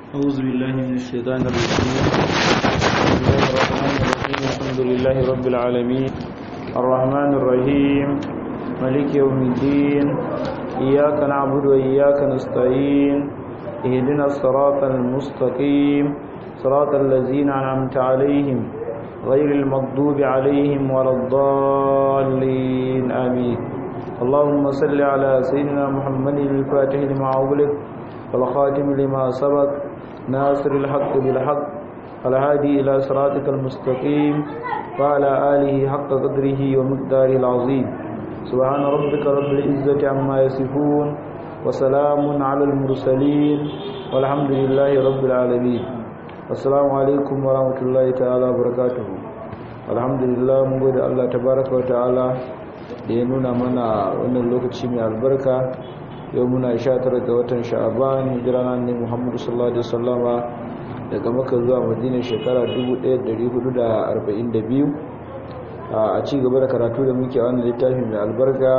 أعوذ بالله من الشيطان الرجيم بسم الله الرحمن الرحيم الحمد لله رب العالمين الرحمن الرحيم ملك يوم الدين إياك نعبد وإياك نستعين اهدنا الصراط المستقيم صراط الذين أنعمت عليهم غير المغضوب عليهم ولا الضالين آمين اللهم صل على سيدنا محمد الفاتح لما أغلق والخاتم لما سبق ناصر الحق بالحق الهادي إلى صراطك المستقيم وعلى آله حق قدره ومقداره العظيم سبحان ربك رب العزة عما يصفون وسلام على المرسلين والحمد لله رب العالمين السلام عليكم ورحمة الله تعالى وبركاته الحمد لله mun gode Allah tabaraka wa ta'ala da ya nuna mana wannan lokaci mai albarka yau muna 19 ga watan sha'aban hijira na annabi Muhammad sallallahu alaihi wasallama daga Makka zuwa Madina shekara 1442 a ci gaba da karatu da muke wannan littafi mai albarka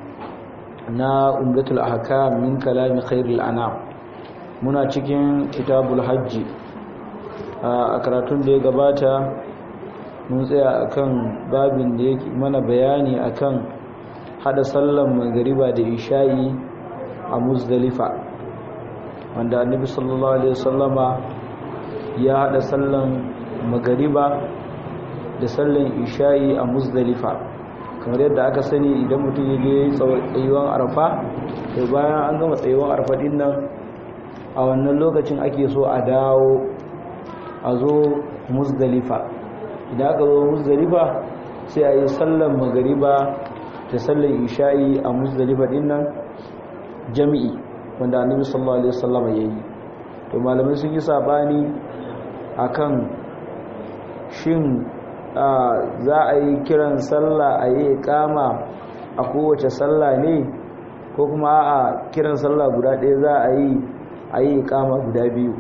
na umdatul ahkam min kalami khairil anam muna cikin kitabul hajji a karatun da ya gabata mun tsaya akan babin da yake mana bayani akan hada sallan magariba da isha'i a muzdalifa wanda annabi sallallahu alaihi wasallama ya hada sallan magariba da sallan isha'i a muzdalifa kamar yadda aka sani idan mutum ya je tsayuwan arfa to bayan an gama tsayuwan arfa din nan a wannan lokacin ake so a dawo a zo muzdalifa idan aka zo muzdalifa sai a yi sallan magariba da sallan isha'i a muzdalifa din nan jami'i wanda annabi sallallahu alaihi wasallam ya yi to malamai sun yi sabani akan shin za a yi kiran sallah a yi ikama a kowace sallah ne ko kuma a kiran sallah guda ɗaya za a yi a yi ikama guda biyu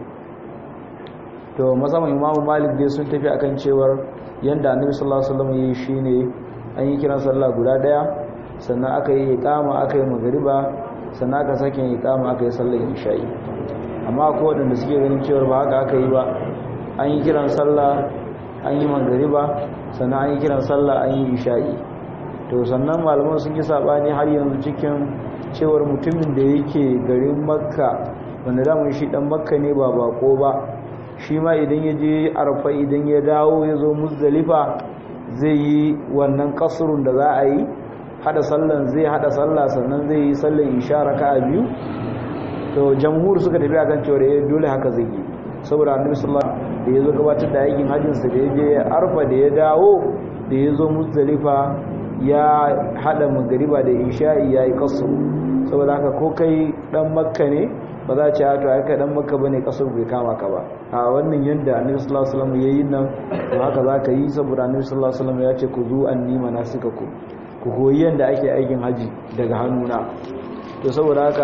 to musamman imamu malik dai sun tafi akan cewar yanda annabi sallallahu alaihi wasallam yi shine an yi kiran sallah guda ɗaya sannan aka yi ikama aka yi magariba sannan aka sake yi ikama aka yi sallar isha'i amma akwai waɗanda suke ganin cewar ba haka aka yi ba an yi kiran sallah an yi magariba sannan an yi kiran sallah an yi isha'i to sannan malaman sun yi sabani har yanzu cikin cewar mutumin da yake garin makka wanda damun shi dan makka ne ba bako ba shi ma idan ya je arfa idan ya dawo ya zo muzdalifa zai yi wannan kasurun da za a yi hada sallan zai hada sallah sannan zai yi sallan isha raka'a biyu to jamhur suka tafi akan cewa eh dole haka zai yi saboda annabi sallallahu alaihi da yazo gabatar da aikin hajjin sa da yaje arfa da ya dawo da yazo muzdalifa ya hada magariba da isha'i yayi kasu saboda haka ko kai dan makka ne ba za ce to ai kai dan makka bane kasar bai kama ka ba a wannan yanda annabi sallallahu alaihi wasallam yayin nan to haka zaka yi saboda annabi sallallahu alaihi wasallam ya ce ku zu anni manasikakum ku koyi yanda ake aikin haji daga hannuna to saboda haka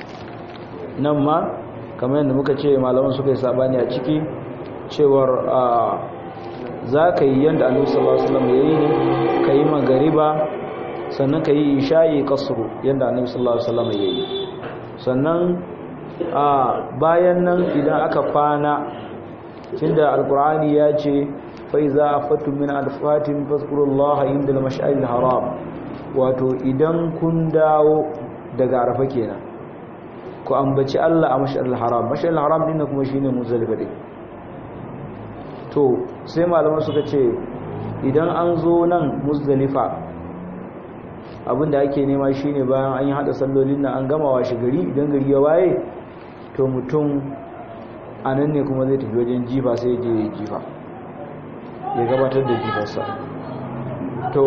nan ma kamar yadda muka ce malaman suka yi sabani a ciki cewar za ka yi yadda annabi sallallahu alaihi wasallam yayi ne ka yi magariba sannan ka yi isha'i kasru yadda annabi sallallahu alaihi wasallam yayi sannan a bayan nan idan aka kwana tunda alqur'ani ya ce fa iza afattum min alfatin fazkurullaha inda al-mash'aril haram wato idan kun dawo daga arafa kenan ku ambaci Allah a mash'aril haram mash'aril haram din kuma shine muzdalifa din to sai malaman suka ce idan an zo nan muzdalifa abinda ake nema shine bayan an yi hada sallolin nan an gama washe gari idan gari ya waye to mutum a nan ne kuma zai tafi wajen jifa sai je ya jifa ya gabatar da jifarsa to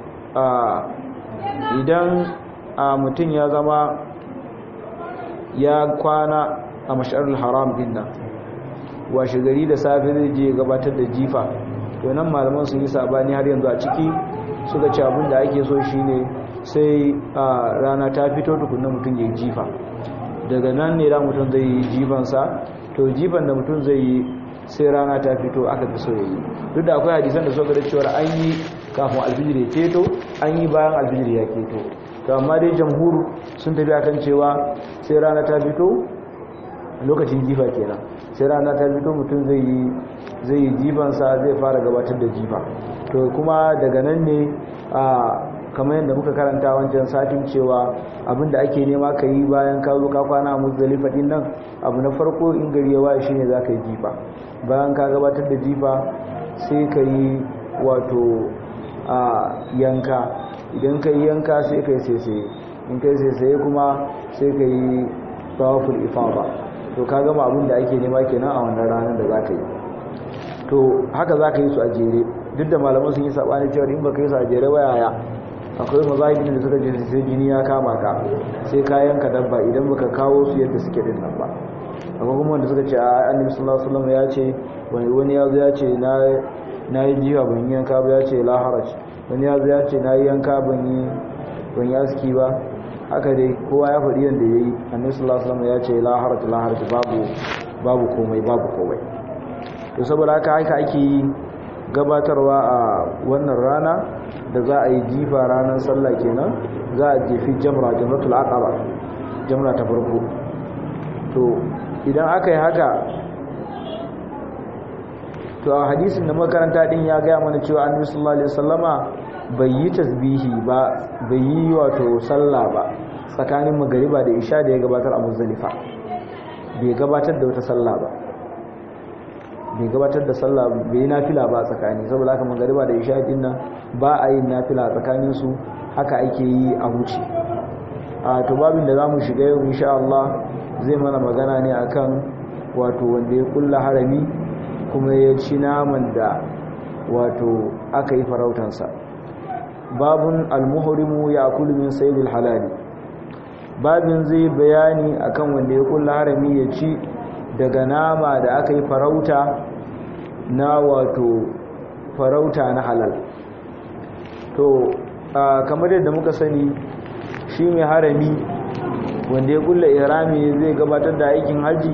idan mutum ya zama ya kwana a mashi'ar haram din nan washe gari da safe zai je gabatar da jifa to nan malaman sun yi sabani har yanzu a ciki suka ce abin da ake so shine sai rana ta fito tukunna mutum ya jifa daga nan ne da mutum zai yi jifansa to jifan da mutum zai yi sai rana ta fito aka fi so ya yi duk da akwai hadisan da suka da cewa an yi kafin alfijir ya keto an yi bayan alfijir ya keto to amma dai jamhur sun tafi akan cewa sai rana ta fito lokacin jifa kenan sai rana ta fito mutum zai yi zai yi jifansa zai fara gabatar da jifa to kuma daga nan ne a kamar yadda muka karanta wancan satin cewa abinda ake nema ka yi bayan ka zo ka kwana a muzdalifa din nan abu na farko in gari ya waye shine za ka yi jifa bayan ka gabatar da jifa sai ka yi wato a yanka idan ka yi yanka sai ka yi saisaye in ka yi saisaye kuma sai ka yi tawaful ifaba to ka gama abin da ake nema kenan a wannan ranar da za ka yi to haka za ka yi su a jere duk da malaman sun yi saɓani cewa in ba ka yi su a jere ba yaya akwai mazahibin da suka je sai jini ya kama ka sai ka yanka dabba idan baka kawo su yadda suke din nan ba akwai kuma wanda suka ce a annabi sallallahu alaihi wasallam ya ce wani wani ya zo ya ce na na yi jiwa ban yi yanka ba ya ce la haraj wani ya zo ya ce na yi yanka ban yi ban yi aski ba haka dai kowa ya faɗi yadda ya yi annabi sallallahu alaihi wasallam ya ce la haraj la haraj babu babu komai babu komai to saboda haka haka ake yi gabatarwa a wannan rana da za a yi jifa ranar sallah kenan za a jefi jamra jamratul aqaba jamra ta farko to idan aka yi haka to a hadisin da makaranta din ya gaya mana cewa annabi sallallahu alaihi wasallama bai yi tasbihi ba bai yi wato sallah ba tsakanin magariba da isha da ya gabatar a muzdalifa bai gabatar da wata sallah ba bai gabatar da sallah bai yi nafila ba tsakani saboda haka magariba da isha din nan ba a yin nafila tsakanin su haka ake yi a wuce a to babin da zamu shiga yau insha Allah zai mana magana ne akan wato wanda ya kulla harami kuma ya ci naman da wato aka yi farautansa babun almuhrimu ya akulu min saydil halali babin zai bayani akan wanda ya kulla harami ya ci daga nama da aka yi farauta na wato farauta na halal to kamar yadda muka sani shi mai harami wanda ya kulla irami zai gabatar da aikin haji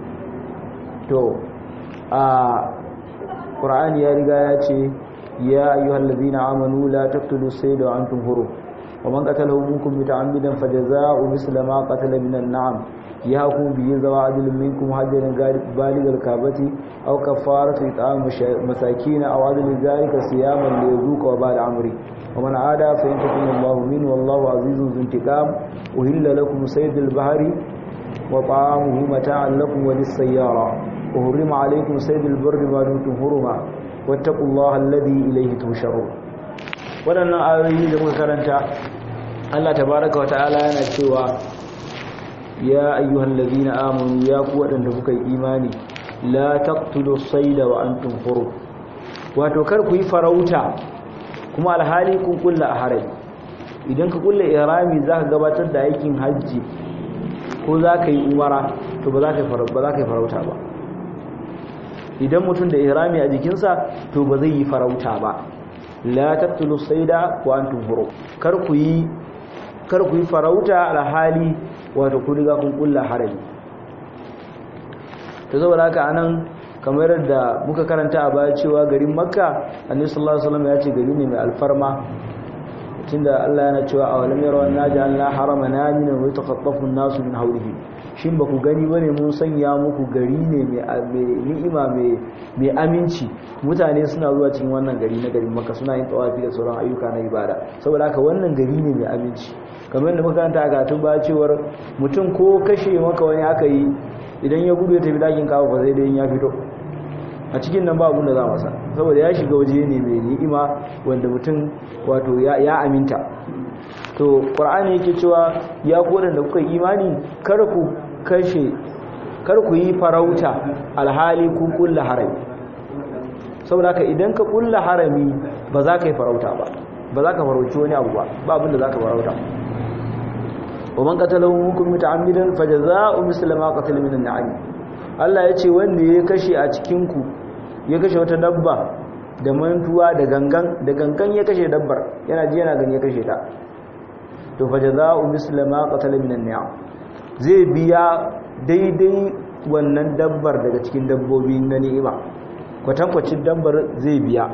to a ƙura'ani ya riga ya ce ya ayyuhal ladina amanu la taqtulu sayda wa antum hurum wa man qatalahu minkum muta'ammidan fajaza'u misla ma qatala minan na'am يهاكم به ذوى عدل منكم هجرا بالغ الكعبة أو كفارة إطعام مساكين أو عدل ذلك صياما ليذوق وبال أمره ومن عاد فينتقم الله منه والله عزيز ذو انتقام أهل لكم صيد البحر وطعامه متاعا لكم وللسيارة وحرم عليكم صيد البر ما دمتم حرما واتقوا الله الذي إليه تحشرون waɗannan ayoyi da muka karanta Allah tabaraka wa ta'ala yana cewa ya ayyuhal ladina amanu ya ku wadanda kuka yi imani la taqtulu sayda wa antum hurum wato kar ku yi farauta kuma alhali kun kulla a harami idan ka kulla ihrami zaka gabatar da aikin haji ko zaka yi umara to ba za ka ba za ka yi farauta ba idan mutum da ihrami a jikinsa to ba zai yi farauta ba la taqtulu sayda wa antum hurum kar ku yi kar ku yi farauta alhali wato ku riga kun kulla harami to saboda haka anan kamar da muka karanta a baya cewa garin makka annabi sallallahu alaihi wasallam ya ce gari ne mai alfarma tunda Allah yana cewa awalam yaraw anna ja'alna haraman aminan wa yatakhaffafu an-nasu min hawlihi shin ba ku gani bane mun sanya muku gari ne mai ni'ima mai aminci mutane suna zuwa cikin wannan gari na garin makka suna yin tawafi da sauran ayyuka na ibada saboda haka wannan gari ne mai aminci kamar da makaranta a gatun ba cewar mutum ko kashe maka wani aka yi idan ya gudu ya tafi dakin kawo ba zai dai ya fito a cikin nan ba abun da za masa saboda ya shiga waje ne mai ni'ima wanda mutum wato ya aminta to qur'ani yake cewa ya ku da kuka imani kar ku kashe kar ku yi farauta alhali ku kulla harami saboda haka idan ka kulla harami ba za ka yi farauta ba ba za ka farauci wani abu ba ba abin da za ka farauta ومن قتله منكم متعمدا فجزاء مثل ما قتل من النعم Allah ya ce wanda ya kashe a cikinku ya kashe wata dabba da mantuwa da gangan da gangan ya kashe dabbar yana ji yana gani ya kashe ta to fa jazaa'u misla ma qatala minan ni'am zai biya daidai wannan dabbar daga cikin dabbobi na ni'ima kwatankwacin dabbar zai biya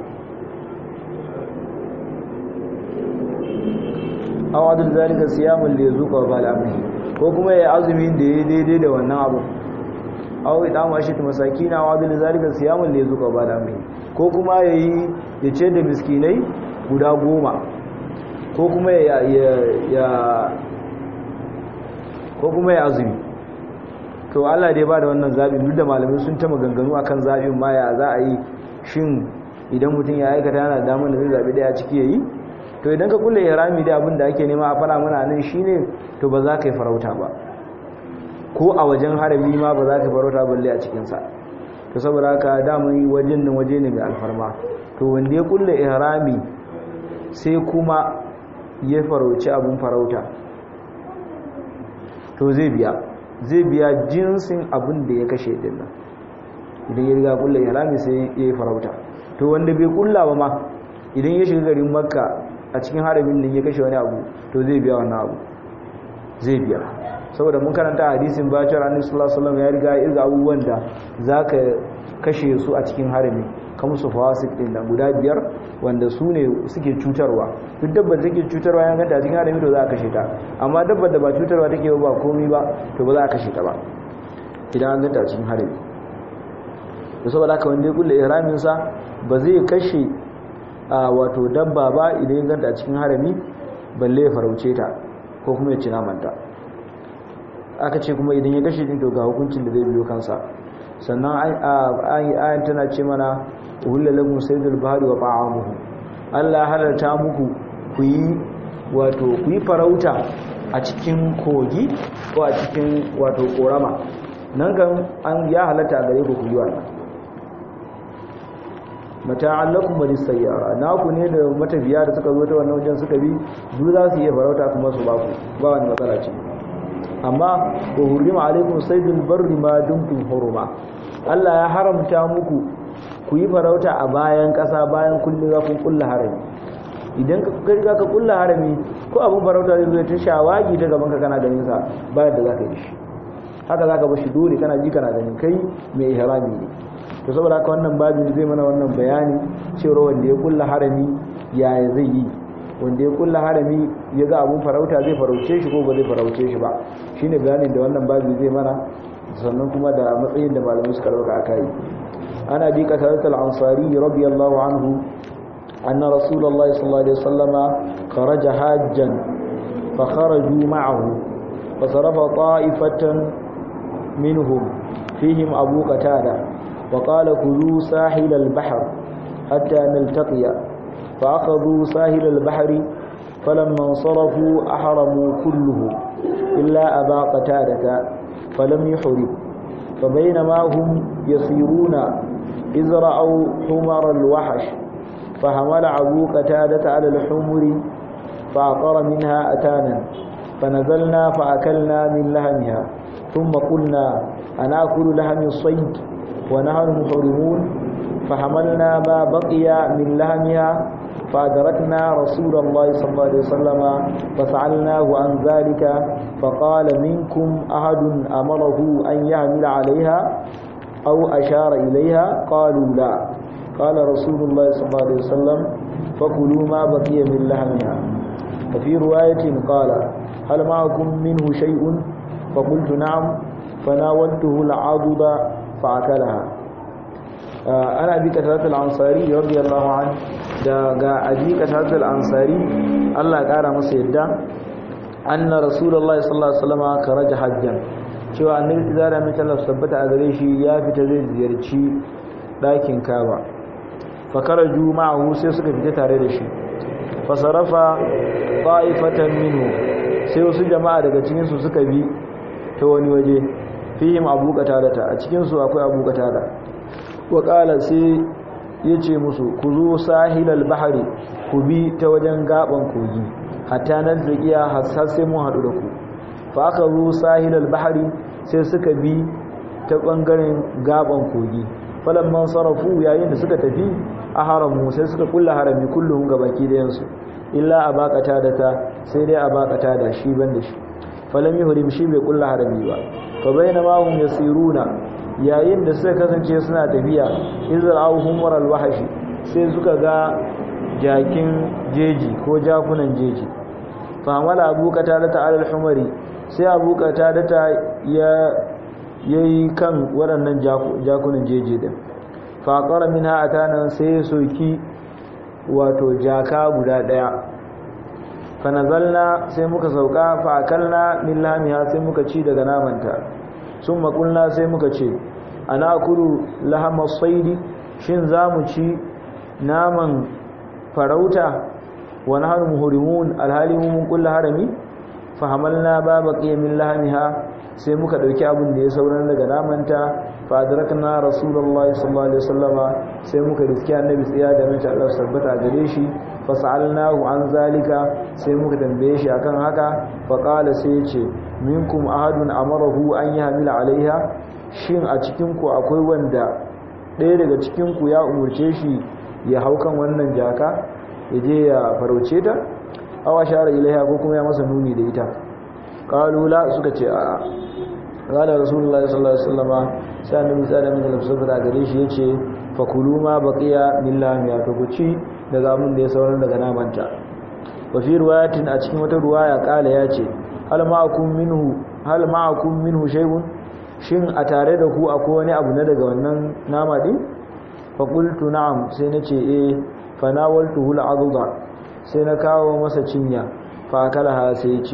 aw adul zalika siyamun li yazuqa bal amri ko kuma ya azumi da yayi daidai da wannan abu aw idamu ashit masakina wa bil zalika siyamun li zuqa ba da mai ko kuma yayi ya ce da miskinai guda goma ko kuma ya ya ko kuma ya azumi to Allah dai ba da wannan zabi duk da malamai sun ta maganganu akan zabin ma ya za a yi shin idan mutum ya aikata yana damar da zai zabi daya ciki yayi to idan ka kulle ihrami da abin da ake nema a fara mana nan shine to ba za ka yi farauta ba ko a wajen harami ma ba za ka farauta balle a cikin sa to saboda haka damun wajen nan waje ne mai alfarma to wanda ya kulle ihrami sai kuma ya farauci abun farauta to zai biya zai biya jinsin abin da ya kashe din nan idan ya riga kulle ihrami sai ya yi farauta to wanda bai kulla ba ma idan ya shiga garin makka a cikin haramin nan ya kashe wani abu to zai biya wannan abu zai biya saboda mun karanta hadisin bacin annabi sallallahu alaihi wasallam ya riga ya irga abubuwan da zaka kashe su a cikin harami kamar su fawasik din nan guda biyar wanda su ne suke cutarwa duk dabbar da take cutarwa yan ganta a cikin harami to za a kashe ta amma dabbar da ba cutarwa take ba komai ba to ba za a kashe ta ba idan an ganta a cikin harami da saboda haka wanda ya kulle ihramin sa ba zai kashe a wato dabba ba idan ya ganta a cikin harami balle ya farauce ta ko kuma ya ci namanta aka ce kuma idan ya kashe din to ga hukuncin da zai biyo kansa sannan ayin tana ce mana uhilla lakum saydul bahri wa ta'amuhu Allah halarta muku ku yi wato ku yi farauta a cikin kogi ko a cikin wato korama nan kan an ya halatta a gare ku ku yi wannan mata'an lakum wa lisayyara naku ne da matafiya da suka zo ta wannan wajen suka bi duk za su iya farauta kuma su ba ku ba wani matsala ce amma wa hurrima alaikum saydul barri ma dumtum huruma Allah ya haramta muku ku yi farauta a bayan ƙasa bayan kullu za ku kulla harami idan ka riga ka kulla harami ko abin farauta zai zo ta shawagi ta gaban ka kana ganin sa bayan da zaka yi shi haka zaka bar shi dole kana ji kana ganin kai mai ihrami ne to saboda haka wannan babin zai mana wannan bayani cewa wanda ya kulla harami yaya zai yi wanda ya kulla harami ya ga abun farauta zai farauce shi ko ba zai farauce shi ba shine bayanin da wannan babi zai mana sannan kuma da matsayin da malamai suka dauka akai ana bi qatadat al-ansari radiyallahu anhu anna rasulullahi sallallahu alaihi wasallama kharaja hajjan fa kharaju ma'ahu fa sarafa ta'ifatan minhum fihim abu qatada wa qala kulu sahil al-bahr hatta naltaqiya فأخذوا ساهل البحر فلما انصرفوا أحرموا كله إلا أبا قتادة فلم يحرم فبينما هم يسيرون إذ رأوا حمر الوحش فحمل أبو قتادة على الحمر فأعطر منها أتانا فنزلنا فأكلنا من لحمها ثم قلنا أنأكل لحم الصيد ونحن محرمون فحملنا ما بقي من لحمها فأدركنا رسول الله صلى الله عليه وسلم فسألناه عن ذلك فقال منكم أحد أمره أن يعمل عليها أو أشار إليها قالوا لا قال رسول الله صلى الله عليه وسلم فكلوا ما بقي من لحمها وفي رواية قال هل معكم منه شيء فقلت نعم فناولته العضد فأكلها ana bi kataratul ansari radiyallahu an daga abi kataratul ansari Allah ya kara masa yadda anna rasulullahi sallallahu alaihi wasallam karaja hajjan cewa annabi zara mai talaf sabbata a gare shi ya fita zai ziyarci dakin Kaaba fa karaju ma'ahu sai suka fita tare da shi fa sarafa qa'ifatan minhu sai wasu jama'a daga cikin su suka bi ta wani waje fihim abu qatada a cikin su akwai abu qatada waƙala sai ya ce musu ku zo sahilal bahari ku bi ta wajen gaban kogi hatta nan zakiya har sai mun haɗu da ku fa aka zo sahilal bahari sai suka bi ta ɓangaren gaban kogi falan man sarrafu yayin da suka tafi a haramu sai suka kulla harami kullum ga baki dayansu illa a bakata da ta sai dai a bakata da shi ban da shi falam yuhrim shi bai kulla harami ba fa bainama hum yasiruna yayin da suka kasance suna tafiya izar auhun waral wahashi sai suka ga jakin jeji ko jakunan jeji famala abu ta alal humari sai abu ta ya yayi kan waɗannan jakunan jeje din fa qara minha atana sai ya soki wato jaka guda daya fa nazalna sai muka sauka fa akalna min lamiha sai muka ci daga namanta summa qulna sai muka ce ana kulu lahama saidi shin zamu ci naman farauta wa nahnu muhrimun alhali mun kullu harami fa hamalna ba baqiya min lahamiha sai muka dauki abin da ya sauran daga namanta fa adrakna rasulullahi sallallahu alaihi wasallama sai muka riski annabi tsiya da mace Allah sabbata gare shi fa sa'alnahu an zalika sai muka tambaye shi akan haka fa qala sai ya ce minkum ahadun amarahu an yahmila alaiha shin a cikin ku akwai wanda ɗaya daga cikin ku ya umurce shi ya hau kan wannan jaka ya je ya farauce ta awa shara ilaiha ko kuma ya masa nuni da ita kalula suka ce a'a qala rasulullahi sallallahu alaihi wasallama sai annabi sallallahu alaihi wasallam saboda gare shi yace fakulu ma baqiya billahi ya to kuci daga mun da ya sauran daga namanta wa fi riwayatin a cikin wata riwaya kala yace hal ma'akum minhu hal ma'akum minhu shay'un shin a tare da ku akwai wani abu na daga wannan nama din fa qultu na'am sai nace eh fa nawaltuhu al'adha sai na kawo masa cinya fa kalaha sai ce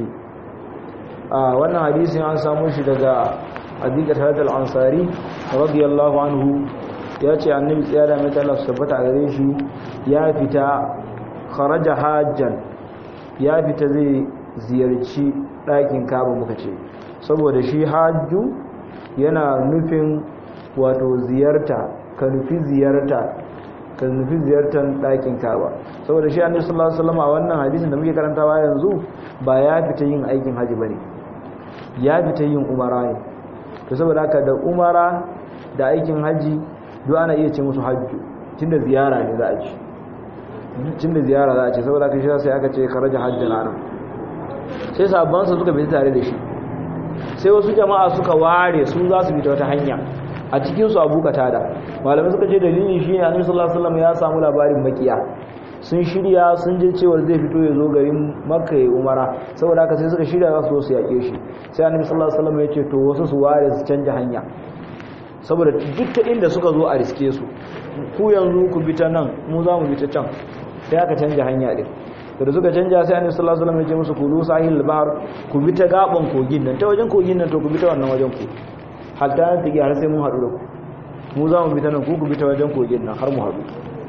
a wannan hadisin an samu shi daga adiqat hadal ansari radiyallahu anhu ya ce annabi tsaya da mai Allah tabbata a gare shi ya fita kharaja hajjan ya fita zai ziyarci ɗakin kaba muka ce saboda shi hajju yana nufin wato ziyarta ka nufi ziyarta ka nufi ziyartar ɗakin kaba saboda shi annabi sallallahu alaihi wasallam a wannan hadisin da muke karantawa yanzu ba ya fita yin aikin haji bane ya fita yin umara ne to saboda haka da umara da aikin haji duk ana iya ce musu hajju tunda ziyara ne za a ci tunda ziyara za a ce saboda haka shi sai aka ce kharaja hajjan anan sai sabban su suka fita tare da shi sai wasu jama'a suka ware su za su fita wata hanya a cikin su abu katada malamai suka ce dalili shine annabi sallallahu alaihi wasallam ya samu labarin makiya sun shirya sun je cewa zai fito ya zo garin makka ya umara saboda haka sai suka shirya za su zo su yaƙe shi sai annabi sallallahu alaihi wasallam ya ce to wasu su ware su canja hanya saboda duk ta inda suka zo a riske su ku yanzu ku bi ta nan mu za mu bi ta can sai aka canja hanya din da suka canja sai annabi sallallahu alaihi wasallam ya ce musu kulu sahil bahar ku bi ta gaban kogin nan ta wajen kogin nan to ku bi ta wannan wajen ku hatta nan take har sai mun haɗu da ku mu za mu bi ta nan ku ku bi ta wajen kogin nan har mu haɗu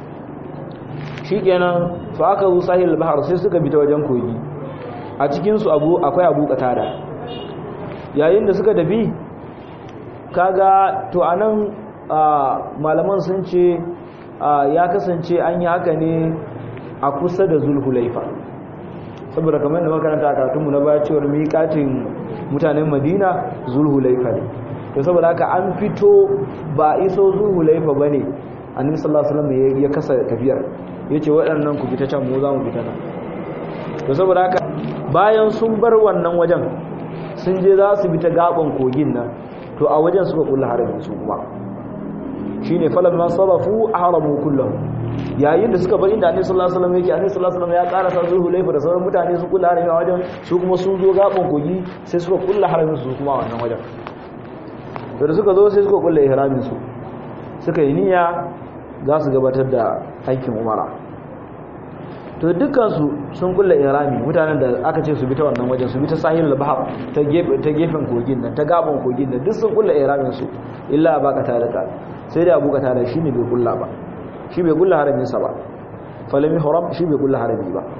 shikenan fa aka zo sahil bahar sai suka bi ta wajen kogi a cikin su abu akwai abu katada yayin da suka tafi kaga to anan malaman sun ce ya kasance an yi haka ne a kusa da zulhulaifa saboda kamar da makaranta a karatunmu na baya cewar miƙatin mutanen madina zulhulaifa ne to saboda haka an fito ba iso zulhulaifa ba ne annabi sallallahu alaihi wasallam ya kasa tafiyar yace waɗannan ku fita can mu za mu fita nan to saboda haka bayan sun bar wannan wajen sun je za su bi ta gaban kogin nan to a wajen suka kulla harami su kuma shine falamma sarafu ahramu kullahu yayin da suka bar inda annabi sallallahu alaihi wasallam yake annabi sallallahu alaihi wasallam ya karasa zuwa laifa da sauran mutane su kulla harami a wajen su kuma sun zo gaban kogi sai suka kulla haramin su kuma a wannan wajen to da suka zo sai suka kulla ihramin su suka yi niyya za su gabatar da aikin umara to dukkansu sun kulla irami mutanen da aka ce su bi ta wannan wajen su bi ta sahilul bahar ta gefen kogin nan ta gaban kogin nan duk sun kulla iramin su illa baka tarika sai dai abu ka tare shi ne bai kulla ba shi bai kulla haramin sa ba falami haram shi bai kulla harami ba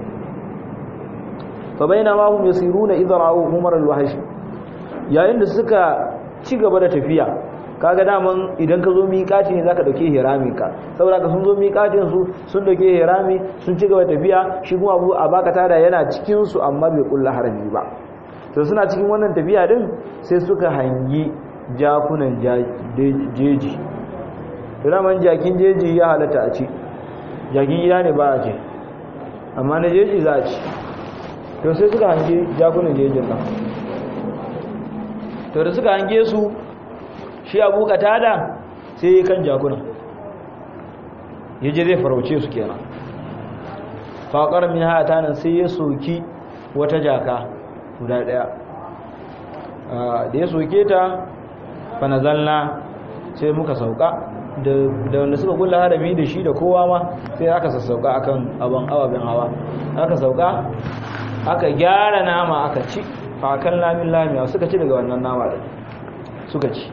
fa bainama hum yasiruna idha ra'u umar al-wahsh yayin da suka ci gaba da tafiya kaga daman idan ka zo miƙati ne zaka dauke hiramin ka saboda ka sun zo miƙatin su sun dauke hirami sun ci gaba tafiya shi kuma Abu Abaka tada yana cikin su amma bai kulla harami ba to suna cikin wannan tafiya din sai suka hangi jakunan jeji raman jakin jeji ya halatta a ci jakin gida ne ba a ce amma na jeji za a ci to sai suka hangi jakunan jejin nan to da suka hange su shi abu katada sai ya kan jakuna ya je zai farauce su kenan faƙar min hata nan sai ya soki wata jaka guda ɗaya da ya soke ta fa nazalna sai muka sauka da wanda suka kulla harami da shi da kowa ma sai aka sassauka akan abin ababen hawa aka sauka aka gyara nama aka ci fakan lamin lamiya suka ci daga wannan nama da suka ci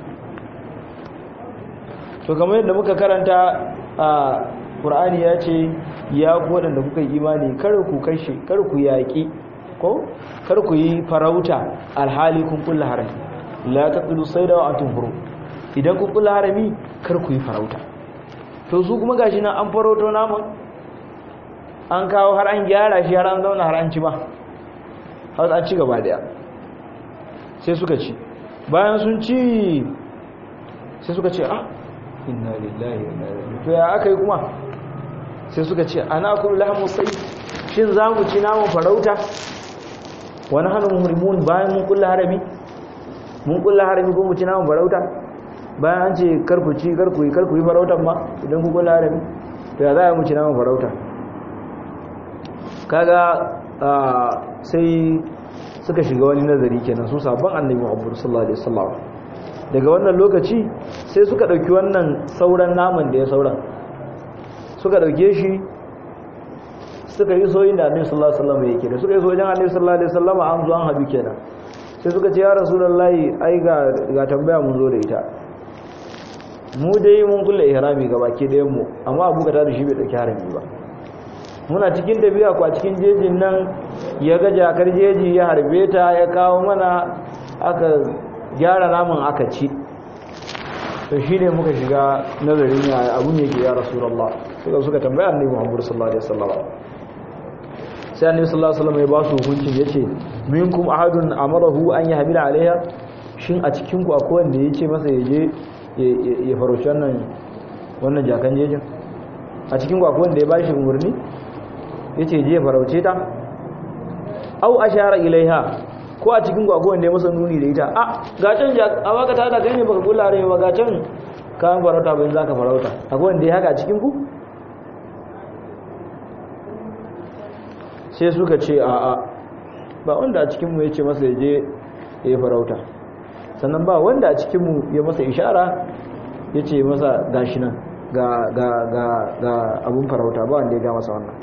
to kamar yadda muka karanta a ƙur'ani ya ce ya ku waɗanda kuka yi imani kar ku kashe kar ku yaƙi ko kar ku yi farauta alhali kun kulla harami la taqulu sayda wa antum hurum idan kun kulla harami kar ku yi farauta to su kuma gashi nan an farauto naman an kawo har an gyara shi har an zauna har an ci ba har an ci gaba daya sai suka ci bayan sun ci sai suka ce ah inna lillahi wa inna ilaihi to ya aka yi kuma sai suka ce ana kullu lahmu sai shin za mu ci naman farauta wani hannun hurmun bayan mun kulla harami mun kulla harami ko mu ci naman farauta bayan an ce karku ci karku yi karku yi farautan ma idan ku kulla harami to ya za mu ci naman farauta kaga sai suka shiga wani nazari kenan su sabon annabi Muhammad sallallahu alaihi wasallam daga wannan lokaci sai suka dauki wannan sauran naman da ya sauran suka dauke shi suka yi soyin da annabi sallallahu alaihi wasallam yake da suka yi soyin annabi sallallahu alaihi wasallam an zo an habi kenan sai suka ce ya rasulullahi ai ga ga tambaya mun zo da ita mu dai mun kulle ihrami ga baki ɗayan mu amma abu ka da shi bai dauki harami ba muna cikin tafiya ko a cikin jejin nan ya ga jakar jeji ya harbe ta ya kawo mana aka gyara naman aka ci to shi ne muka shiga nazarin ya abu ne ke ya rasulallah suka suka tambaya annabi muhammadu sallallahu alaihi wasallam sai annabi sallallahu alaihi wasallam ya ba su hukuncin yace minkum ahadun amarahu an yahmila alaiha shin a cikin ku akwai wanda yace masa yaje ya farauci wannan wannan jakan jejin a cikin ku akwai wanda ya bashi umurni yace je farauce ta au ashara ilaiha ko a cikin gwagwan da ya masa nuni da ita a gacan a baka ta da kai ne baka kula rai ba gacan kan farauta bayan zaka farauta akwai wanda ya haka a cikin ku sai suka ce a a ba wanda a cikin mu yace masa ya je ya farauta sannan ba wanda a cikin mu ya masa ishara yace masa gashi nan ga ga ga ga abun farauta ba wanda ya ga masa wannan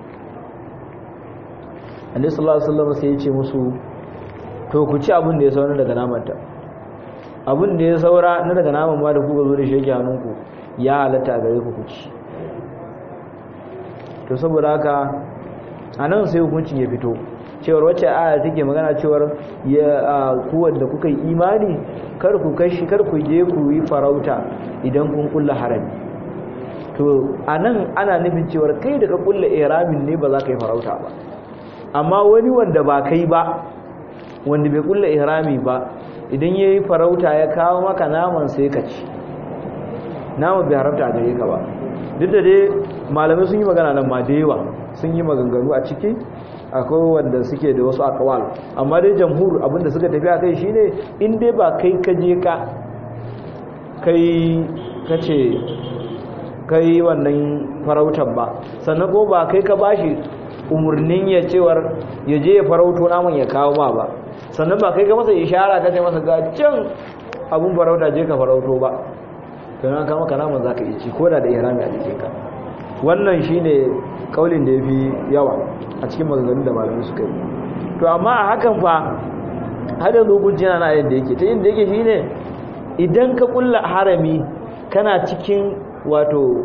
annabi sallallahu alaihi wasallam sai ya ce musu to ku ci abin da ya saura daga namanta abin da ya saura na daga naman ma da kuka zo da shi yake hannunku ya halatta a gare ku ku ci to saboda haka a nan sai hukuncin ya fito cewar wacce aya take magana cewar ya kuwa da kuka yi imani kar ku kashi kar ku je ku yi farauta idan kun kulla harami to a nan ana nufin cewar kai da ka kulla iramin ne ba za ka yi farauta ba amma wani wanda ba kai ba wanda bai kulla ihrami ba idan ya yi farauta ya kawo maka naman sai ka ci naman bai haramta a gare ka ba duk da dai malamai sun yi magana nan ma da yawa sun yi maganganu a ciki akwai wanda suke da wasu akawal amma dai jamhur abinda suka tafi a kai shine in dai ba kai ka je ka kai ka ce kai wannan farautar ba sannan ko ba kai ka bashi umarnin ya cewar ya je ya farauto naman ya kawo ma ba sannan ba kai ga masa ishara ka ce masa ga can abun farauta je ka farauto ba to na kama kana man zaka yi ci ko da da ihrami a jikin ka wannan shine kaulin da yafi yawa a cikin maganganun da malamai suka yi to amma a hakan fa har da hukunci yana na yadda yake ta yadda yake shine idan ka kulla harami kana cikin wato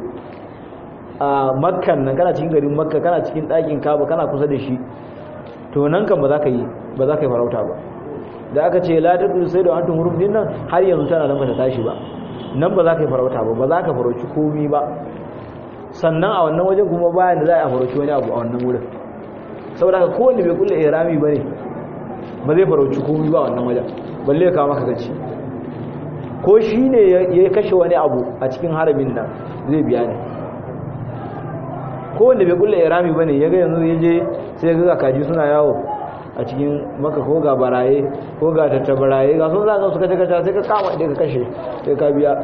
a makkan nan kana cikin garin makka kana cikin ɗakin kaba kana kusa da shi to nan kan ba za ka yi ba za ka yi farauta ba da aka ce la taqulu sai da antum hurum din nan har yanzu tana nan bata tashi ba nan ba za ka yi farauta ba ba za ka farauci komi ba sannan a wannan wajen kuma bayan da za a farauci wani abu a wannan wurin saboda haka kowanne bai kulle ihrami bane ba zai farauci komi ba a wannan wajen balle ya kawo maka gaci ko shi ne ya kashe wani abu a cikin haramin nan zai biya ne kowanne bai kulle ihrami bane ya ga yanzu ya je sai ya ga kaji suna yawo a cikin maka ko ga baraye ko ga tattabaraye ga sun zaga su kace kace sai ka kama idan ka kashe sai ka biya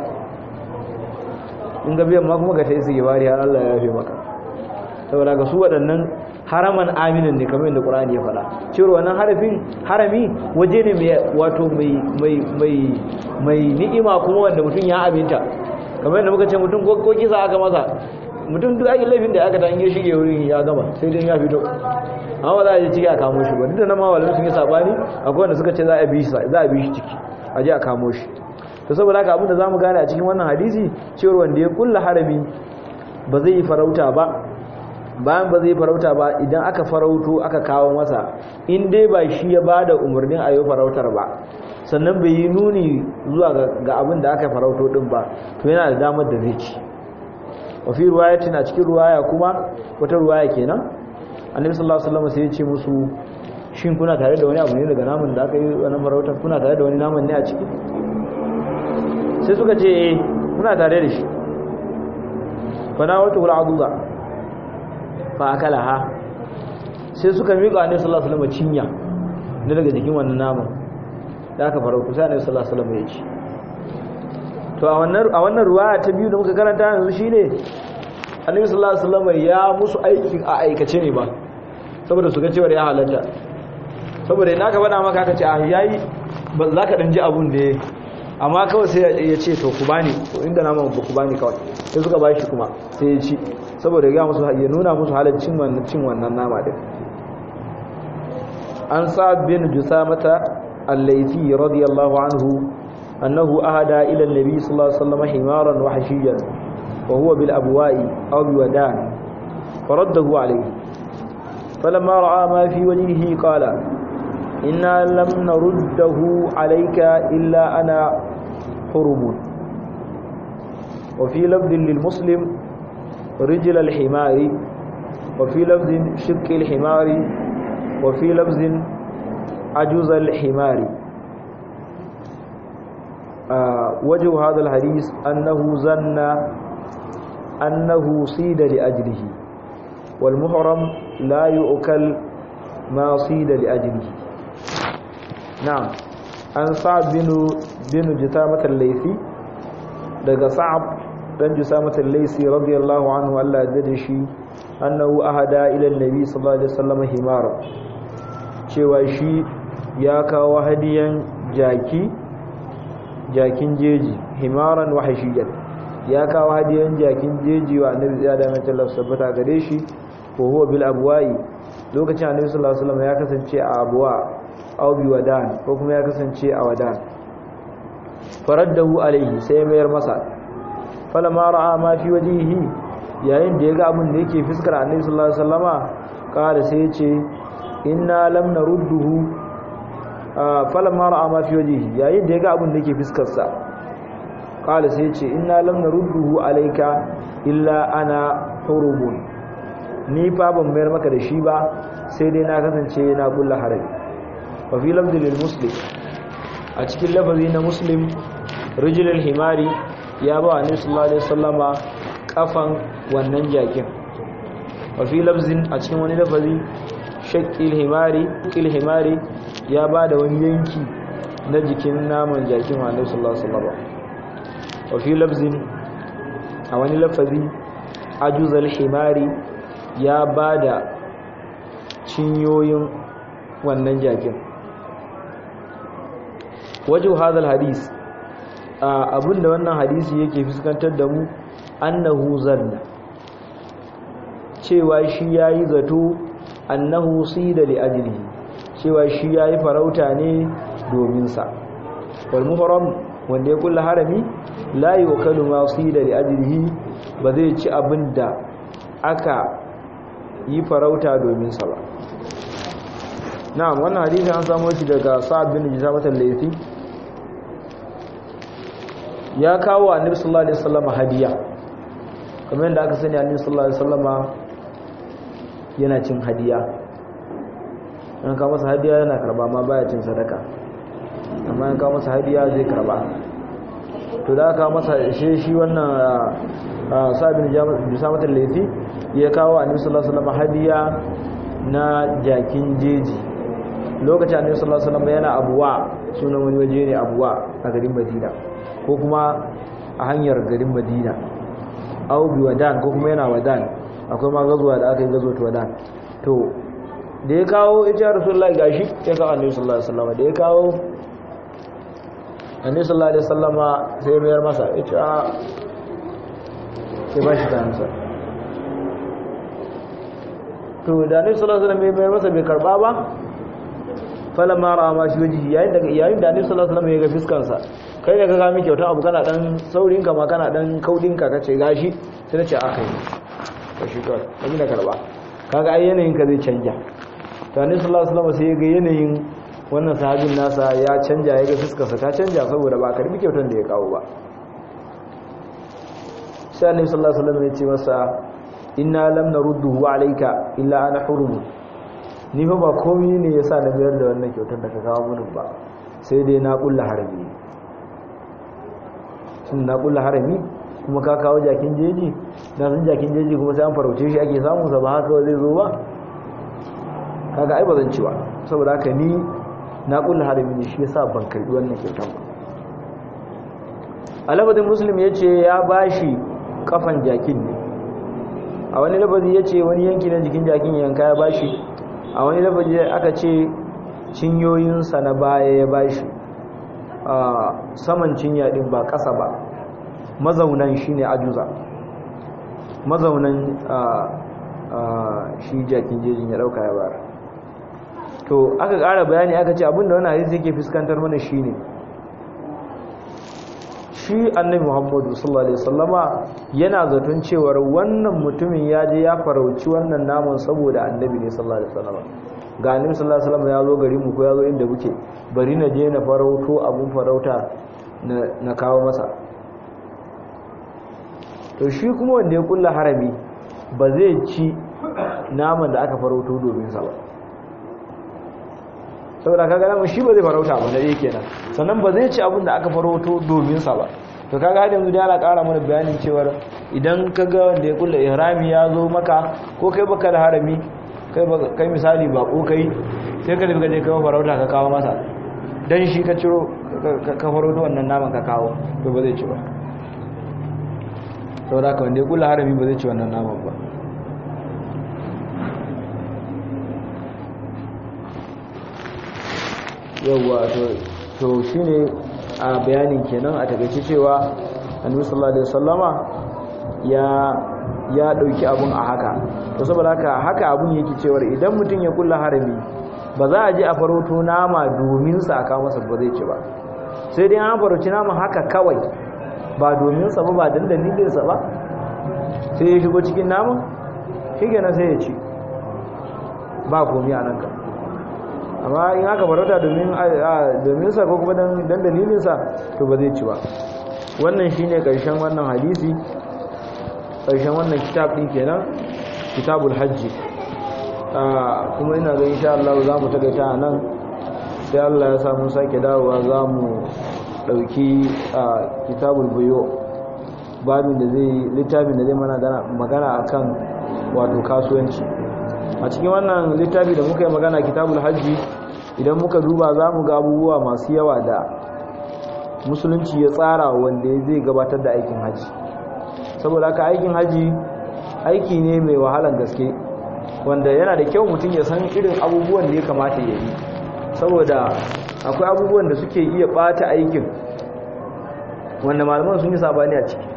in ga biyan ma kuma ga ta isi gibari har Allah ya yafe maka saboda ga su waɗannan haraman aminin ne kamar yadda Qur'ani ya faɗa cewa wannan harafin harami waje ne mai wato mai mai mai mai ni'ima kuma wanda mutum ya aminta kamar yadda muka ce mutum ko kisa aka masa mutum duk aikin laifin da aka ta in ya shige wurin ya gama sai dai ya fito amma ba za a je ciki a kamo shi ba duk da na mawalin sun yi sabani akwai wanda suka ce za a bi shi za a bi shi ciki a je a kamo shi to saboda haka abinda zamu gane a cikin wannan hadisi cewa wanda ya kulla harami ba zai yi farauta ba bayan ba zai farauta ba idan aka farauto aka kawo masa in dai ba shi ya bada umarnin a yi farautar ba sannan bai yi nuni zuwa ga abin da aka farauto din ba to yana da damar da zai ci wafi ruwayatin a cikin ruwaya kuma wata ruwaya kenan annabi sallallahu alaihi wasallam sai ya ce musu shin kuna tare da wani abu ne daga naman da aka yi wannan farautar kuna tare da wani naman ne a ciki sai suka ce eh muna tare da shi fa na wata hul aduza fa akalaha sai suka miƙa annabi sallallahu alaihi wasallam cinya ne daga jikin wannan naman da aka farauta sai annabi sallallahu alaihi wasallam ya ci to a wannan a wannan ruwaya ta biyu da muka karanta yanzu shine annabi sallallahu alaihi wasallam ya musu aikin a aikace ne ba saboda su ga cewa ya halatta saboda ina ka faɗa maka aka ce a yayi ba za ka dan ji abun da amma kawai sai ya ce to ku bani inda na mamu ku bani kawai sai suka bashi kuma sai ya ci saboda ya musu ya nuna musu halaccin wannan cin wannan nama din an sa'ad bin jusamata al-laythi radiyallahu anhu annahu ahada ila an-nabi sallallahu alaihi wasallam himaran wa hashiyan wa huwa bil abwa'i aw bi wadan faraddahu alayhi فلما رأى ما في وجهه قال إنا لم نرده عليك إلا أنا حرم وفي لفظ للمسلم رجل الحمار وفي لفظ شق الحمار وفي لفظ عجوز الحمار آه وجه هذا الحديث أنه ظن أنه صيد لأجله والمحرم لا يؤكل ما صيد لأجله na'am an sa'ad bin bin jitamat al-laythi daga sa'ab dan jitamat al-laythi radiyallahu anhu Allah ya dade shi annahu ahada ila an-nabi sallallahu alaihi wasallam himar cewa shi ya kawo hadiyan jaki jakin jeji himaran wa hashiyan ya kawo hadiyan jakin jeji wa annabi ya da mai Allah sabbata gare shi ko huwa bil abwa'i lokacin annabi sallallahu alaihi wasallam ya kasance a abwa aw bi wadan ko kuma ya kasance a wadan faraddahu alaihi sai mayar masa falamma ra'a ma fi wajhihi yayin da ya ga abin da yake fiskar annabi sallallahu alaihi wasallama kada sai ya ce inna lam narudduhu falamma ra'a ma fi wajhihi yayin da ya ga abin da yake fiskar sa kada sai ya ce inna lam narudduhu alayka illa ana hurumun ni fa ban mayar maka da shi ba sai dai na kasance na kulla harabi wafi lafzin muslim a cikin lafazi na muslim rijilin himari ya ba wa sallallahu alaihi wasallama kafan wannan jakin wafi lafzin a cikin wani lafazi shakil himari shakil himari ya ba da wani yanki na jikin naman jakin wa sallallahu alaihi wasallama wafi lafzin a wani lafazi ajuzal himari ya ba da cinyoyin wannan jakin wajen hadal hadis abinda wannan hadisi yake fuskantar da mu annahu zanna cewa shi yayi zato annahu sida li ajlihi cewa shi yayi farauta ne domin sa wal muhram wanda ya kulla harami la yukalu ma sida li ajlihi ba zai ci abinda aka yi farauta domin sa ba na'am wannan hadisi an samu shi daga Sa'ad bin Jabir al-Laythi ya kawo annabi sallallahu alaihi wasallam hadiya kamar yadda aka sani annabi sallallahu alaihi wasallam yana cin hadiya an kawo masa hadiya yana karba ma baya cin sadaka amma an kawo masa hadiya zai karba to da aka masa shi shi wannan sabin jama'a laifi ya kawo annabi sallallahu alaihi wasallam hadiya na jakin jeji lokacin annabi sallallahu alaihi wasallam yana abuwa sunan wani waje ne abuwa a garin Madina ko kuma a hanyar garin Madina au bi wadan ko kuma yana wadan akwai ma gazuwa da aka yi gazo to wadan to da ya kawo ita ya rasulullahi gashi ya kawo annabi sallallahu alaihi wasallam da ya kawo annabi sallallahu alaihi wasallama sai ya mayar masa ya ce a sai ba shi kansa to da annabi sallallahu alaihi wasallam ya mayar masa bai karba ba falamma ra'a ma shi wajihi yayin da yayin da annabi sallallahu alaihi wasallam ya ga fiskan sa kai da ka ga mi kyauta abu kana dan saurin ka ma kana dan kaudin ka kace gashi sai nace aka yi to shi to kai da karba kaga ai yanayin ka zai canja to annabi sallallahu alaihi wasallam sai ya ga yanayin wannan sahabin nasa ya canja ya ga fiskarsa ta canja saboda ba karbi kyautar da ya kawo ba sai annabi sallallahu alaihi wasallam ya ce masa inna lam narudduhu alayka illa ana hurum ni fa ba komai ne yasa na biyar da wannan kyautar da ka kawo mun ba sai dai na kulla harami shin na kulla harami kuma ka kawo jakin jeji na san jakin jeji kuma sai an farauce shi ake samu sa ba haka zai zo ba kaga ai ba zan ci ba saboda haka ni na kulla harami ne shi yasa ban karbi wannan kyautar ba alabadin muslim ya ce ya bashi kafan jakin ne a wani labazi ya ce wani yanki na jikin jakin yanka ya bashi a wani labazi aka ce cinyoyinsa na baya ya bashi a saman cinya din ba ƙasa ba mazaunan shi ne ajuza mazaunan shi jakin jejin ya ɗauka ya bara to aka ƙara bayani aka ce abinda wani hadisi yake fuskantar mana shi ne shi annabi muhammadu sallallahu alaihi wasallama yana zaton cewar wannan mutumin ya je ya farauci wannan naman saboda annabi ne sallallahu alaihi wasallama ga annabi sallallahu alaihi wasallama ya zo gari mu ko ya zo inda muke bari na je na farauto abun farauta na kawo masa to shi kuma wanda ya kulla harami ba zai ci naman da aka farauto domin sa ba saboda kaga namu shi ba zai farauta ba da yake nan sannan ba zai ci abin da aka farauto domin sa ba to kaga har yanzu dai ana ƙara mana bayanin cewa idan kaga wanda ya kulla ihrami ya zo maka ko kai baka da harami kai kai misali ba ko kai sai ka daga je kai farauta ka kawo masa dan shi ka ciro ka farauto wannan naman ka kawo to ba zai ci ba saboda ka wanda ya kulla harami ba zai ci wannan naman ba yauwa to shi ne a bayanin kenan a takaice cewa annabi sallallahu alaihi wasallama ya ya dauki abun a haka to saboda haka haka abun yake cewa idan mutum ya kulla harami ba za a je a faroto nama domin sa aka masa ba zai ci ba sai dai an faroci nama haka kawai ba domin sa ba ba dan dalilin sa ba sai ya shigo cikin nama shi kenan sai ya ci ba komai a nan kan amma in aka farauta domin sa ko kuma dan dalilinsa to ba zai ci ba wannan shine karshen wannan hadisi karshen wannan kitab din kenan kitabul hajji kuma ina ga insha Allah za mu tagaita nan sai Allah ya samu sake dawowa za mu dauki kitabul buyo babin da zai littafin da zai mana magana akan wato kasuwanci a cikin wannan littafi da muka yi magana kitabul hajji idan muka duba za mu ga abubuwa masu yawa da musulunci ya tsara wanda zai gabatar da aikin hajji saboda haka aikin hajji aiki ne mai wahalan gaske wanda yana da kyau mutum ya san irin abubuwan da ya kamata ya yi saboda akwai abubuwan da suke iya bata aikin wanda malaman sun yi sabani a ciki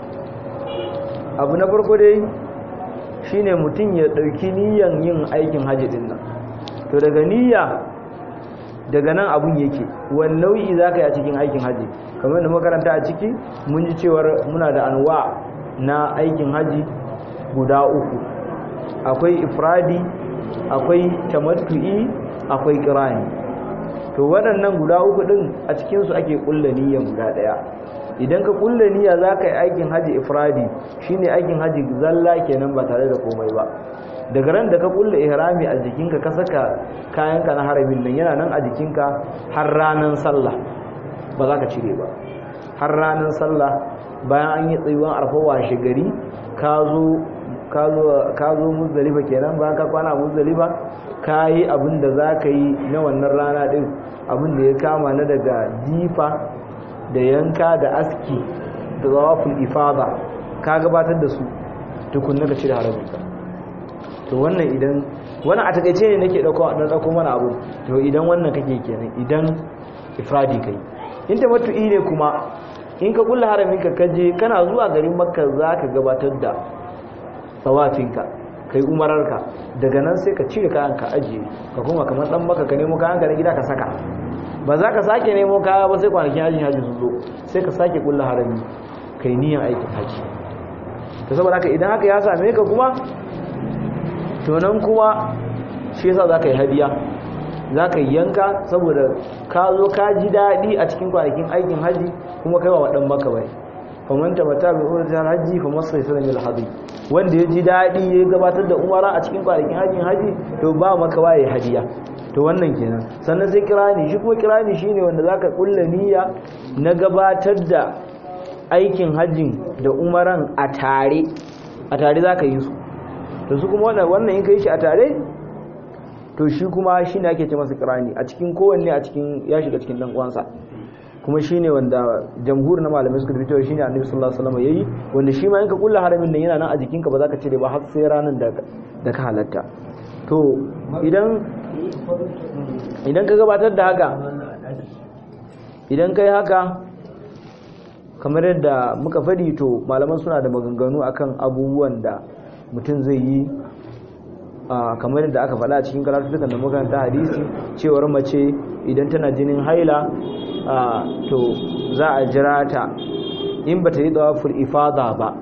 abu na farko dai shine mutum ya ɗauki niyan yin aikin hajji din nan to daga niyya daga nan abun yake wani nau'i za ka yi a cikin aikin hajji kamar da makaranta a ciki mun ji cewar muna da anwa na aikin hajji guda uku akwai ifradi akwai tamattu'i akwai kirani to waɗannan guda uku ɗin a cikinsu ake ƙulla niyyan guda ɗaya idan ka kulle niyya za ka yi aikin haji ifradi shine aikin haji zalla kenan ba tare da komai ba daga ran da ka kulle ihrami a jikinka ka saka kayanka na haramin nan yana nan a jikinka har ranar sallah ba za ka cire ba har ranar sallah bayan an yi tsayuwan arfa washe gari ka zo ka zo muzdalifa kenan bayan ka kwana muzdalifa ka yi abin da za ka yi na wannan rana din abin da ya kama na daga jifa da yanka da aski da zawaful ifada ka gabatar da su tukunna ka cire haraminka to wannan idan wani a takaice ne nake dauko dan dauko mana abu to idan wannan kake kenan idan ifradi kai in tamattu'i ne kuma in ka kulla haramin ka kaje kana zuwa garin makka zaka gabatar da tawafinka kai umararka daga nan sai ka cire kayan ka ajiye ka kuma kamar dan maka ka nemo kayan ka na gida ka saka ba za ka sake nemo kaya ba sai kwanakin hajji hajji su zo sai ka sake kulla harami kai niyan aikin hajji to saboda haka idan haka ya same ka kuma to nan kuma shi yasa za ka yi hadiya za ka yanka saboda ka zo ka ji daɗi a cikin kwanakin aikin hajji kuma kai wa waɗan maka bai faman tabbata bi umratil hajji fa masai sanan al hadi wanda ya ji daɗi ya gabatar da umara a cikin kwanakin hajjin haji to ba maka waye hadiya to wannan kenan sannan sai kirani shi kuma kirani shine wanda zaka kulla niyya na gabatar da aikin hajjin da umaran a tare a tare zaka yi su to su kuma wannan wannan in kai shi a tare to shi kuma shine ake ce masa kirani a cikin kowanne a cikin ya shiga cikin dan uwansa kuma shine wanda jamhur na malamai suka fito shine annabi sallallahu alaihi wasallam yayi wanda shi ma in ka kulla haramin nan yana nan a jikinka ba za ka cire ba har sai ranar da da ka halatta to idan idan ka gabatar da haka idan kai haka kamar yadda muka fadi to malaman suna da maganganu akan abubuwan da mutum zai yi kamar yadda aka faɗa a cikin karatukan da makaranta hadisi cewar mace idan tana jinin haila to za a jira ta in ba ta yi tsawaful ifada ba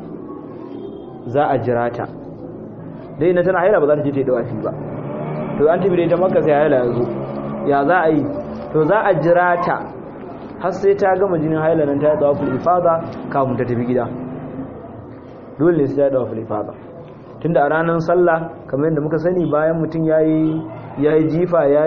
za a jira ta dai na tana haila ba za ta je ta yi tsawafi ba to an tafi da ita maka sai haila ya zo ya za a yi to za a jira ta har sai ta gama jinin haila nan ta yi tsawaful ifada kafin ta tafi gida dole ne sai ta yi tsawaful ifada tunda a ranar sallah kamar yadda muka sani bayan mutum ya yi jifa ya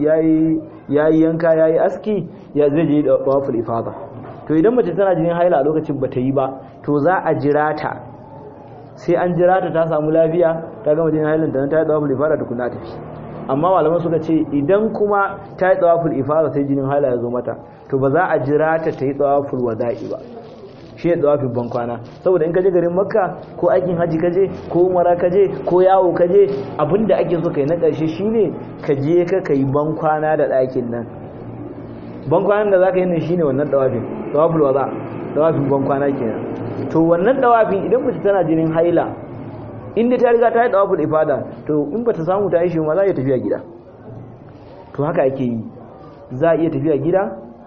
yi yanka ya yi aski ya zai je da tawaful ifada to idan mace tana jinin haila a lokacin ba ta yi ba to za a jira ta sai an jira ta ta samu lafiya ta gama jinin hailan ta ta yi tawaful ifada da kuna tafi amma malaman suka ce idan kuma ta yi tawaful ifada sai jinin haila ya zo mata to ba za a jira ta ta yi tawaful wada'i ba shi ne tsawafin bankwana saboda in ka je garin makka ko aikin haji ka je ko umara ka je ko yawo ka je abinda ake so kai na ƙarshe shine ka je ka kai bankwana da ɗakin nan bankwanan da za ka yi nan shine wannan tsawafin tsawafin waza tsawafin bankwana kenan to wannan tsawafin idan mace tana jinin haila inda ta riga ta yi tsawafin ifada to in ba ta samu ta yi shi ma za a iya tafiya gida to haka ake yi za a iya tafiya gida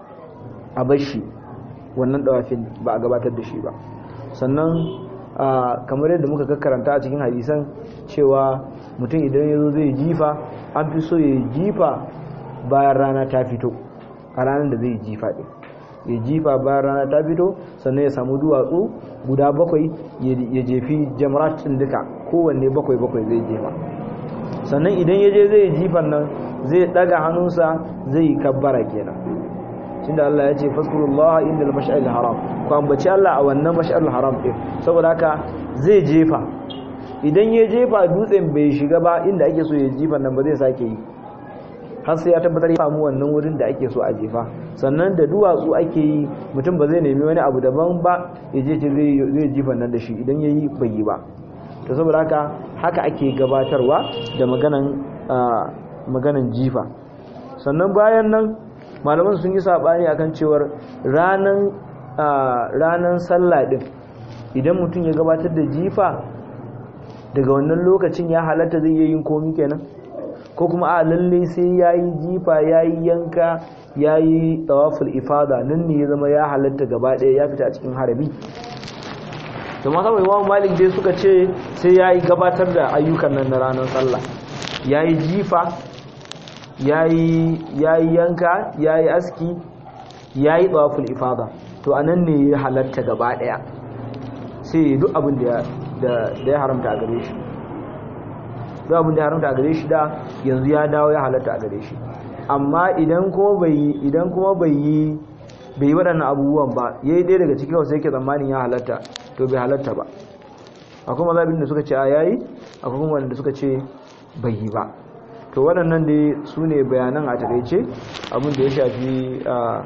a bashi wannan dawafin ba a gabatar da shi ba sannan kamar yadda muka karanta a cikin hadisan cewa mutum idan ya zo zai jifa an fi so ya jifa bayan rana ta fito a ranar da zai jifa ɗin ya jifa bayan rana ta fito sannan ya samu duwatsu guda bakwai ya jefi jamarat ɗin duka kowanne bakwai bakwai zai jefa sannan idan ya je zai jifan nan zai ɗaga hannunsa zai kabbara kenan tunda Allah ya ce faskurullah inda al-mash'al haram ku ambaci Allah a wannan mash'al haram din saboda haka zai jefa idan ya jefa dutsen bai shiga ba inda ake so ya jefa nan ba zai sake yi har sai ya tabbatar ya samu wannan wurin da ake so a jefa sannan da duwatsu ake yi mutum ba zai nemi wani abu daban ba ya je ce zai jefa nan da shi idan ya yi bai yi ba to saboda haka haka ake gabatarwa da maganan maganan jifa sannan bayan nan malaman sun yi sabani akan cewar ranan ranan sallah din idan mutum ya gabatar da jifa daga wannan lokacin ya halatta zai yin komi kenan ko kuma a lalle sai yayi jifa yayi yanka yayi tawaful ifada nan ne ya zama ya halatta gaba ɗaya ya fita a cikin harabi to ma saboda Imam Malik dai suka ce sai yayi gabatar da ayyukan nan na ranar sallah yayi jifa yayi yayi yanka yayi aski yayi tawaful ifada to anan ne ya halatta gaba daya sai duk abin da da ya haramta a gare shi duk abin da ya haramta a gare shi da yanzu ya dawo ya halatta a gare shi amma idan kuma bai idan kuma bai yi bai yi waɗannan abubuwan ba yayi ɗaya daga cikin wasu yake tsammanin ya halatta to bai halatta ba akwai mazabin da suka ce a yayi akwai kuma wanda suka ce bai yi ba to waɗannan dai su ne bayanan a takaice abin da ya shafi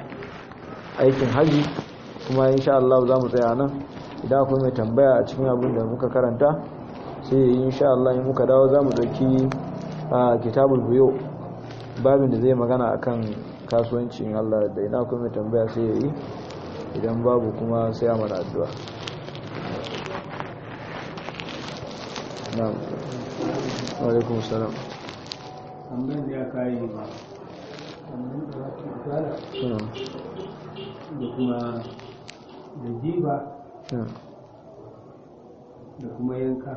aikin haji kuma insha Allah za mu tsaya nan idan akwai mai tambaya a cikin abin da muka karanta sai yi insha Allah in muka dawo za mu ɗauki a kitabul buyo babin da zai magana akan kasuwancin Allah da ina kuma mai tambaya sai ya yi idan babu kuma sai a mana addu'a na'am alaikum salam tambayin da ya kayi ba da kuma da jiba da kuma yanka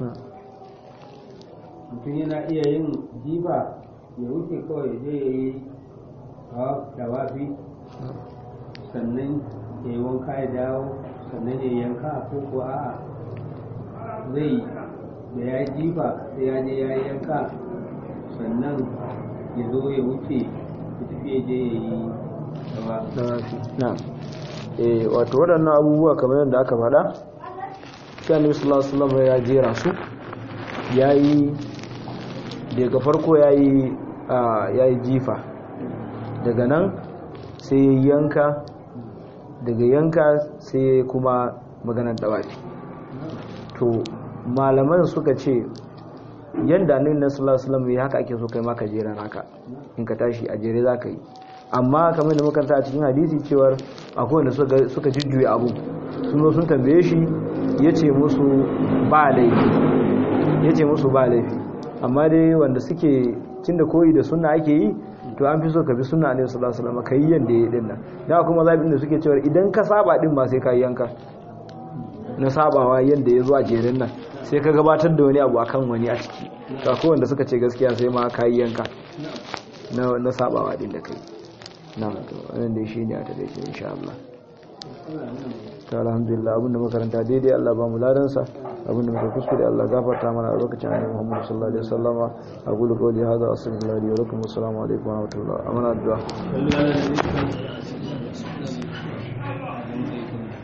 mutum yana iya yin jiba ya wuce kawai je ya yi dawafi sannan ya yi wanka ya dawo sannan ya yanka ko ko a zai da ya jiba sai ya je ya yanka sannan ya zo ya wuce ya tafi ya je ya yi dawafi na'am eh wato waɗannan abubuwa kamar yadda aka faɗa sai annabi sallallahu alaihi wasallam ya jera su yayi daga farko yayi yayi jifa daga nan sai yanka daga yanka sai kuma maganar dawafi to malaman suka ce yanda annabi sallallahu alaihi wasallam ya haka ake so kai ma ka jera naka in ka tashi a jere zaka yi amma kamar da makaranta a cikin hadisi cewar akwai wanda suka jujjuya abu sun zo sun tambaye shi ya ce musu ba laifi ya ce musu ba laifi amma dai wanda suke cin da koyi da suna ake yi to an fi so ka bi suna ne sallallahu alaihi wasallam kai yanda ya din nan da kuma zabi da suke cewa idan ka saba din ma sai ka yanka na sabawa yanda ya zo a jerin nan sai ka gabatar da wani abu akan wani a ciki to akwai wanda suka ce gaskiya sai ma ka yanka na na sabawa din da kai na to wannan dai shine a taƙaice insha Allah ta alhamdulillah abinda makaranta daidai Allah ba mu ladansa abinda muka kuskure Allah gafarta mana a lokacin annabi Muhammad sallallahu alaihi wasallama aqulu qawli hadha astaghfirullahi wa lakum assalamu alaikum wa rahmatullahi wa barakatuh